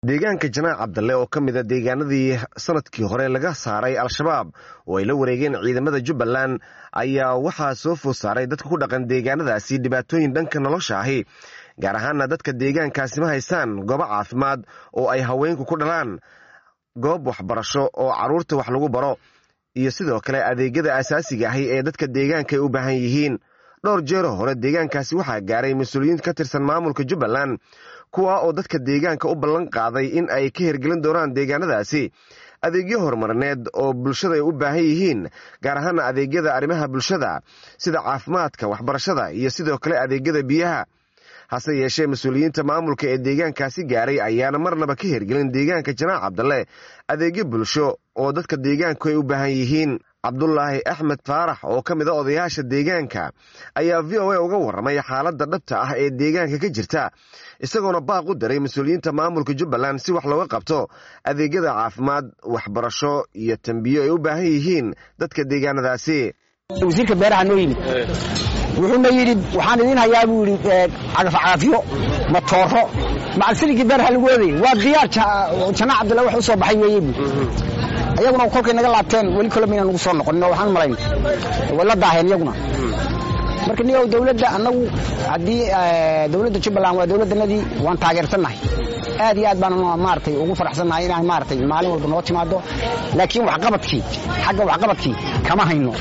deegaanka janaac cabdalle oo ka mida deegaanadii sanadkii hore laga saaray al-shabaab oo ay la wareegeen ciidamada jubbaland ayaa waxaa soo food saaray dadka ku dhaqan deegaanadaasi dhibaatooyin dhanka nolosha ahi gaar ahaana dadka deegaankaasi ma haystaan goobo caafimaad oo ay haweenku ku dhalaan goob waxbarasho oo carruurta wax lagu baro iyo sidoo kale adeegyada asaasiga ahi ee dadka deegaanka ay u baahan yihiin dhowr jeero hore deegaankaasi waxaa gaaray mas-uuliyiin ka tirsan maamulka jubbaland kuwa oo dadka deegaanka u ballan qaaday in ay ka hirgelin doonaan deegaanadaasi adeegyo horumarineed oo bulshada ay u baahan yihiin gaar ahaana adeegyada arrimaha bulshada sida caafimaadka waxbarashada iyo sidoo kale adeegyada biyaha hase yeeshee mas-uuliyiinta maamulka ee deegaankaasi gaaray ayaana marnaba ka hirgelin deegaanka janaac cabdalle adeegyo bulsho oo dadka deegaanku ay u baahan yihiin cabdulaahi axmed faarax oo ka mid a odayaasha deegaanka ayaa v o a uga warramay xaaladda dhabta ah ee deegaanka ka jirta isagoona baaq u diray mas-uuliyiinta maamulka jubbaland si wax looga qabto adeegyada caafimaad waxbarasho iyo tambiyo ay u baahan yihiin dadka deegaanadaasi wasiirka beeraha noo yimid wuxuuna yidhi waxaan idiin hayaa buu yidhi cagafcagafyo matooro macalsiligii beeraha lagu oodayy waa diyaar janaac cabdilla wax u soo baxay weeye buu iyaguna kolkay naga laabteen weli kole mayna nagu soo noqonin oo waxaan malayn way la daaheen iyaguna marka niyow dawladda annagu haddii dawladda jubbaland waa dawladdanadii waan taageersannahay aad iyo aad baan maaratay ugu faraxsannahay inaan maaratay maalin walba noo timaado laakiin waxqabadkii xagga waxqabadkii kama hayno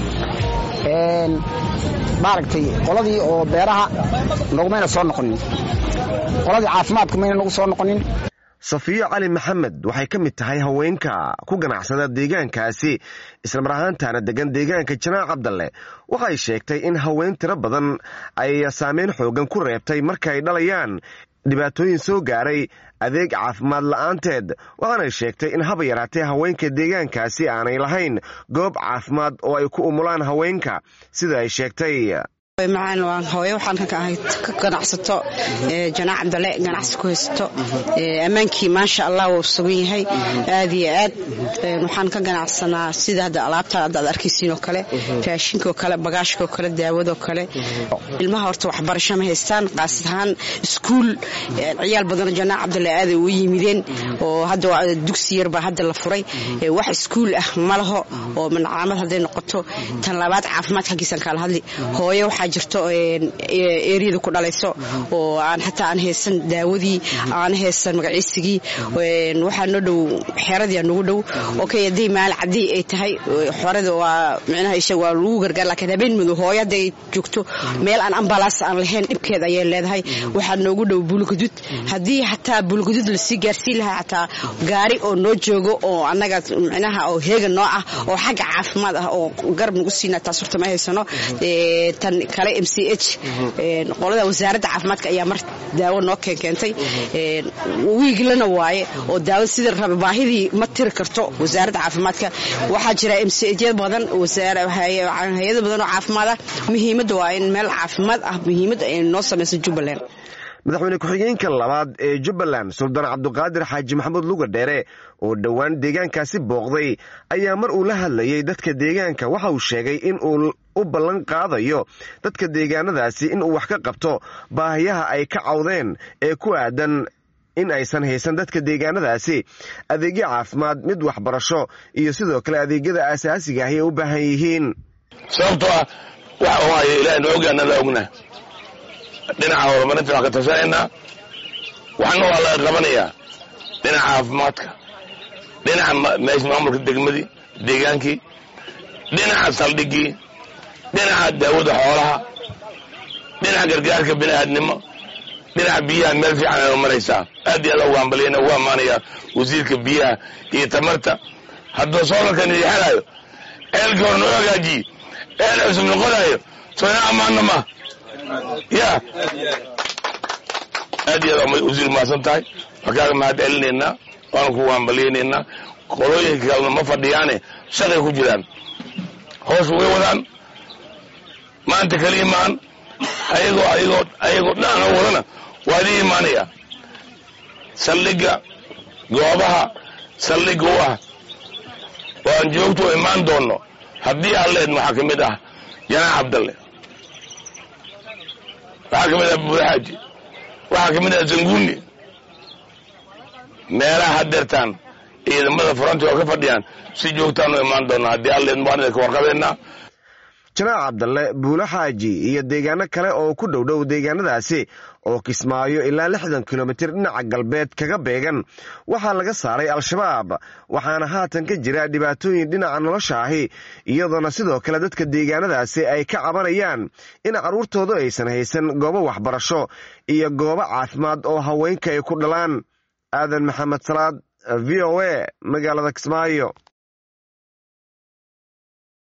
maaragtay qoladii oo beeraha nogumayna soo noqonin qoladii caafimaadku mayna nagu soo noqonin safiyo cali maxamed waxay ka mid tahay haweenka ku ganacsada deegaankaasi islamar ahaantaana degan deegaanka janaac cabdalle waxay sheegtay in haween tiro badan ay saameyn xoogan ku reebtay marka ay dhalayaan dhibaatooyin soo gaaray adeeg caafimaad la'aanteed waxaanay sheegtay in haba yaraatee haweenka deegaankaasi aanay lahayn goob caafimaad oo ay ku umulaan haweenka sida ay sheegtay macaan waan hooyo waxaan ka ahay ka ganacsato janaac cabdale ganacsi ku haysato ammaankii maasha allah wuu sugan yahay aad iyo aad waxaan ka ganacsanaa sida hadda alaabta hadda aad arkaysiin oo kale raashinkaoo kale bagaashkaoo kale daawadoo kale ilmaha horta waxbarasho ma haystaan qaas ahaan iskuul ciyaal badanoo janaac cabdale aaday ugu yimideen oo hadda dugsi yarbaa hadda la furay wax iskuul ah ma laho oo mancaamad hadday noqoto tan labaad caafimaad xaggiisan kaala hadli hooyo waxaa jirto eriyada ku dhalayso oo aan xataa aan haysan daawadii aan haysan magaciisigii waxaa noo dhow xeeradii noogu dhow okay hadday maal cadii ay tahay xorada waa micnaha isha waa lagu gargaar laakiin habeen madow hooyo hadday joogto meel aan ambalaas aan lahayn dhibkeed ayay leedahay waxaa noogu dhow buulgadud haddii xataa buulgadud lasii gaarsiin lahaa xataa gaari oo noo joogo oo annaga micnaha oo heega noo ah oo xagga caafimaad ah oo garab nagu siina taas horta ma haysano tan kale m c h qolada wasaaradda caafimaadka ayaa mar daawo noo keenkeentay wiiglana waaye oo daawo sida raba baahidii ma tiri karto wasaaradda caafimaadka waxaa jira m c h badan hay-ado badan oo caafimaad ah muhiimadda waa in meel caafimaad ah muhiimadda ay noo samayso jubbaland madaxweyne ku-xigeenka labaad ee jubbaland suldaan cabduqaadir xaaji maxamuud luga dheere oo dhowaan deegaankaasi booqday ayaa mar uu la hadlayay dadka deegaanka waxa uu sheegay in uu u ballan qaadayo dadka deegaanadaasi in uu wax ka qabto baahiyaha ay ka cawdeen ee ku aadan in aysan haysan dadka deegaanadaasi adeegyo caafimaad mid waxbarasho iyo sidoo kale adeegyada asaasiga ahi ay u baahan yihiin sababtoo ah waxa waaye ilaah na ogaana la ogna dhinaca horumarinta waan ka tashanaynaa waxna waa laga qabanayaa dhinaca caafimaadka dhinaca meesha maamulka degmadii deegaankii dhinaca saldhigii dhinaca daawada xoolaha dhinaca gargaarka bini'aadnimo dhinaca biyaha meel fiican aynu maraysaa aad iyo aad ugu hambaliyana ugu ammaanayaa wasiirka biyaha iyo tamarta hadduu soolarkan idin xelaayo ceelkii hore noo hagaajiye eel cusub noqonayo soo ina ammaanna ma ya aad iyo aad wasiir mahadsan tahay waan kaaga mahad celinaynaa waanu kugu hambaliyaynaynaa qolooyinka kalena ma fadhiyaane shaqay ku jiraan hoos way wadaan maanta kala imaan ayagoo ayagoo ayagoo dhana wadana waa idin imaanaya saldhigga goobaha saldhigga u ah waan joogto imaan doonno haddii aan leedn waxaa ka mid ah janaax cabdalle waxaa ka mid ah buurxaaji waxaa ka mid ah zanguuni meelaha hadeertaan ciidamada furanti oo ka fadhiyaan si joogtaan u imaan doona haddii alleed waan idinka warqabeynaa janaac cabdalle buulo xaaji iyo deegaano kale oo ku dhow dhow deegaanadaasi oo kismaayo ilaa lixdan kilomitir dhinaca galbeed kaga beegan waxaa laga saaray al-shabaab waxaana haatan ka jira dhibaatooyin dhinaca nolosha ahi iyadoona sidoo kale dadka deegaanadaasi ay ka cabanayaan in carruurtoodu aysan haysan goobo waxbarasho iyo goobo caafimaad oo haweenka ay ku dhalaan aadan maxamed salaad v o a magaalada kismaayo